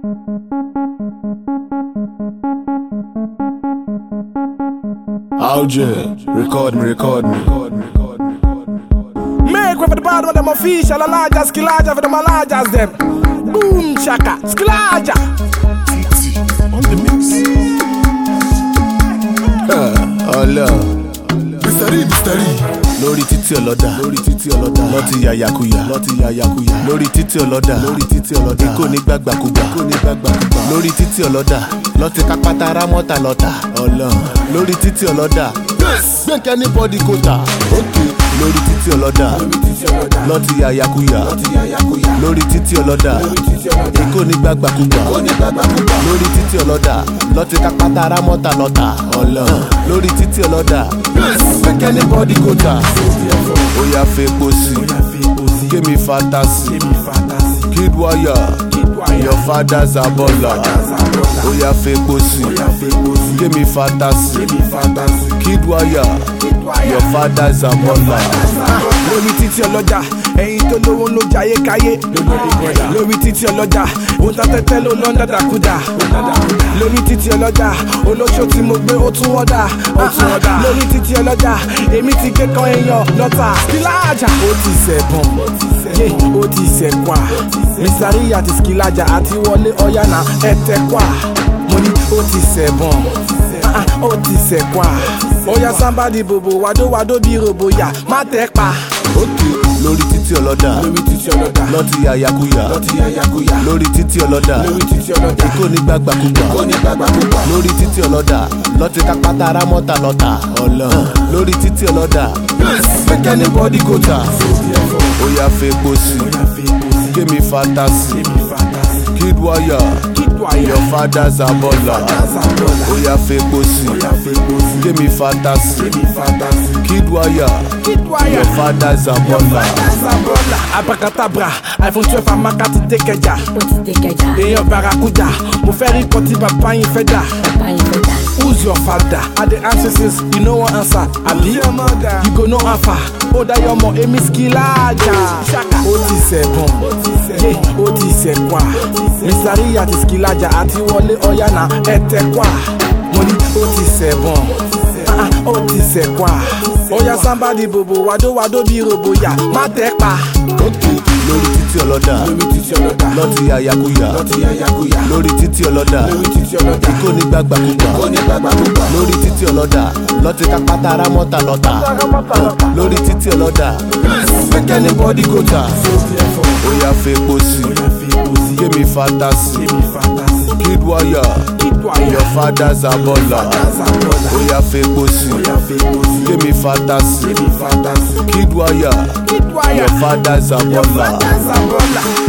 Alger, record me, record me. Make way for the bad one, them official, a larger skillager for them a largers them. Boom chaka, skillager. On the mix. Ọlọ. Mr. Lee, Mr. Lee. Lórí títí ọlọ́dà. Lórí títí ọlọ́dà. Lọ́ti yàyàkuyà. Lọ́ti yàyàkuyà. Lórí títí ọlọ́dà. Lórí títí ọlọ́dà. Ikó ní gbàgbàkúgbà. Ikó ní gbàgbàkúgbà. Lórí títí ọlọ́dà. Lọ́ti kápátá rámọ́tà lọ́tà. Ọlọ. Lórí títí ọlọ́dà. Gbẹ̀kẹ́ ní bọ́dí kòtà. Lórí títí ọlọ́dà. Lọ́ti yàyàkuyà. Lórí títí ọlọ́dà. Ikó ní gbàgbàkúgbà. Lórí títí ọlọ́dà. Lọ́ti kápátá rámọ́tà lọ́tà. Ọlọ. Lórí títí ọlọ́dà. Gbẹ̀kẹ́ ní bọ́dí kòtà. Ó yá fepo sí. Kémi fantasi. Kid warrior. Your father's a baller. Ó yá fepo sí. Kémi fantasi. Kid warrior. Your father's a baller. lórí títí ọlọ́jà ẹ̀yin tó lówó ló jayé káyé lórí títí ọlọ́jà òun ta tẹ́tẹ́ ló lọ́ ń dàdàkúdà lórí títí ọlọ́jà olóṣó tí mo gbé ó tún wọ́dà lórí títí ọlọ́jà èmi ti gé kan èèyàn lọ́tà skilaja ó ti sẹ̀bọ̀n yé ó ti sẹ̀kwà mísàríyà ti skilaja àti wọlé ọ̀yànà ẹ̀tẹ̀kwà mo ní ó ti sẹ̀bọ̀n ah, ah, ó ti sẹ̀kwà ọ̀yà sábàdì bòbò wàdówàdó bí roboyà má tẹ́ pa. Òkè lórí títí ọlọ́dà. Lọ́ti yàyàkuyà. Lórí títí ọlọ́dà. Ikó ní gbàgbàkúgbà. Lórí títí ọlọ́dà. Lọ́ti kápátá rámọ́tà lọ́tà. Ọlọ. Lórí títí ọlọ́dà. Gbẹ̀kẹ́ ní bọ́dí kòtà. Ó yá fepo sí. Kémi fantasi. Kid warrior. Your father's a baller. Ó yá fepo sí. Kémi fantasi. Kid warrior. Your father's a baller. Abracadabra, iPhone 12 amakati tekeja. ó ti tẹ̀kẹ̀já Èèyàn barakuda, mo fẹ́ rí kan tí bàbá yín fẹ́ dà. báyìí fẹ́ dà. Who's your father? I dey answer since you no wan answer. Abi you go know how far. Ó dáyọ̀ ọmọ èmi skilaja. Ó ti sẹ̀bọ̀n, yé ó ti sẹ̀kwà. Mísàríyà ti skilaja àti wọlé ọ̀yànà ẹ̀tẹ̀kwà. Mo ní ó ti sẹ̀bọ̀n, ah, ah, ó ti sẹ̀kwà. Ọ̀yà sábàdì bòbò wàdówàdó bí roboyà má tẹ́ pa. Òkè lórí títí ọlọ́dà. Lọ́ti yàyàkuyà. Lórí títí ọlọ́dà. Ikó ní gbàgbàkúgbà. Lórí títí ọlọ́dà. Lọ́ti kápátá rámọ́tà lọ́tà. Lórí títí ọlọ́dà. Gbẹ̀kẹ́ ní bọ́dí kòtà. Ó yá fepo sí. Kémi fantasi. Kid warrior. Your father's a baller. Ó yá fepo sí. Kémi fantasi. Kid warrior. Your father's a baller. Zabola.